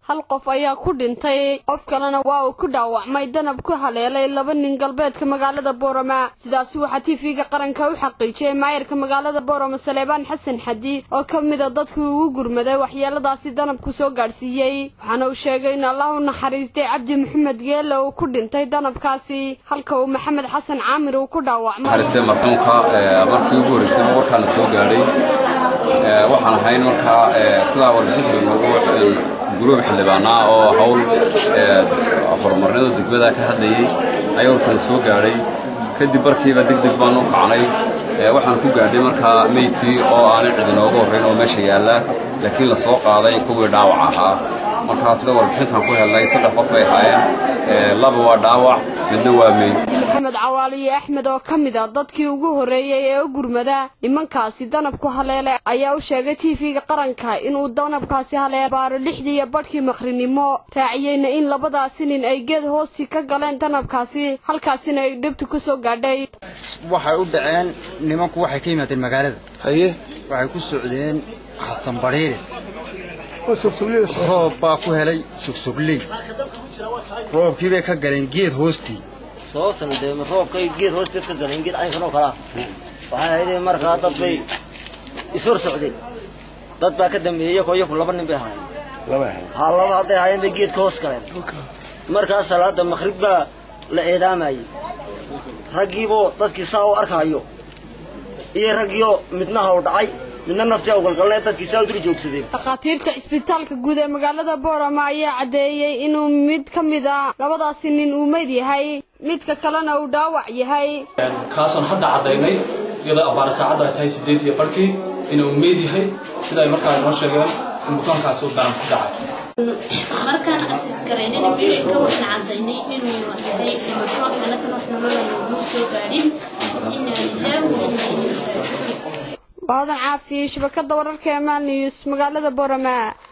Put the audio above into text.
hal qof ayaa ku dhintay qof kalena waa uu ku dhaawacmay danab ku haleelay laba nin galbeedka magaalada boorama sidaasi waxaa tv-ga qaranka u xaqiijiyey maayarka magaalada boorama saleebaan xasan xadi oo ka mida dadkii ugu gurmaday waxyeeladaasi danabku soo gaadhsiiyey waxaana uu sheegay in allah u naxariistay cabdi maxamed geele uu ku dhintay danabkaasi halka uu maxamed xasan caamir uu ku dhaawacmay marxuumka markii ugu horreysay warkaana soo gaadhay waxaan ahayn markaa sidaa warbixinta noogu guruub xildhibaanaa oo hawl horumarnida degmada ka hadlayey ayaa warkaana soo gaadhay kadib markiiba deg deg baan u kacnay waxaan ku gaadhay markaa meydkii oo aanay cid inooga horrayn oo meesha yaalla laakiin la soo qaaday kuwii dhaawac ahaa markaa sida warbixintan ku helnay saddex qof bay ahaayeen laba waa dhaawac midna waa meyd maxamed cawaaliye axmed oo ka mid a dadkii ugu horreeyey ee u gurmada nimankaasi danabku haleele ayaa u sheegay tv-ga qaranka inuu danabkaasi haleele baaro lixdii iyo badhkii maqrinimo raaciyeyna in labadaasi nin ay geed hoostii ka galeen danabkaasi halkaasina ay dhibtu ku soo gaadhay waxay u dhaceen nimanku waxay ka yimaadeen magaalada haye waxay ku socdeen xasan badhiire roob baa ku helay sugsugley roobkii bay ka galeen geed hoostii sababtan dee roobkay geed hoosteed ka galeen geed caynkan oo kalaa waxay ahayd markaa dad bay ishor socdeen dad baa ka dambeeyey iyakoo iyaku laba nin bay ahaayeen ha laba hadday ahaayeen bay geedka hoos galeen markaas salaada maqrib baa la eedaamayey raggiiboo dadkii saa u arkaayo iyo raggiioo midnaha u dhacay midna naftii awgalgalnee dadkii saa u dul joogsadeen dhakhaatiirta cisbitaalka guud ee magaalada boorama ayaa caddeeyey inuu mid ka mid a labadaasi nin uu meyd yahay midka kalena uu dhaawac yahay kaasoon hadda caddaynay iyadoo abbaar saacaddu ay tahay siddeed iyo barkii inuu meyd yahay sida ay markaa noo sheegeen in bukaankaasi uu daran ku dhacay markaan asis garaynayna beeshinka waxaan caddaynay inuu yahay dhimasho anagan wax nolola nooguma soo gaadhin inaa lilah waadan caafi shabakada wararka ee maal news magaalada boorama